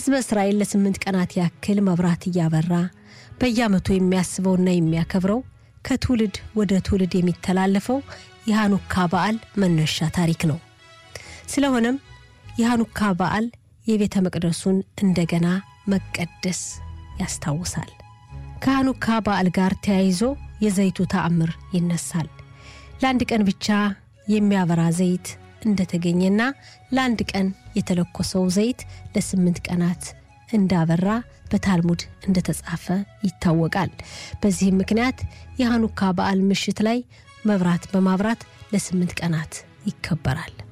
ሕዝበ እስራኤል ለስምንት ቀናት ያክል መብራት እያበራ በየዓመቱ የሚያስበውና የሚያከብረው ከትውልድ ወደ ትውልድ የሚተላለፈው የሃኑካ በዓል መነሻ ታሪክ ነው። ስለሆነም የሃኑካ በዓል የቤተ መቅደሱን እንደገና መቀደስ ያስታውሳል። ከሃኑካ በዓል ጋር ተያይዞ የዘይቱ ተአምር ይነሳል። ለአንድ ቀን ብቻ የሚያበራ ዘይት እንደተገኘና ለአንድ ቀን የተለኮሰው ዘይት ለስምንት ቀናት እንዳበራ በታልሙድ እንደተጻፈ ይታወቃል። በዚህም ምክንያት የሃኑካ በዓል ምሽት ላይ መብራት በማብራት ለስምንት ቀናት ይከበራል።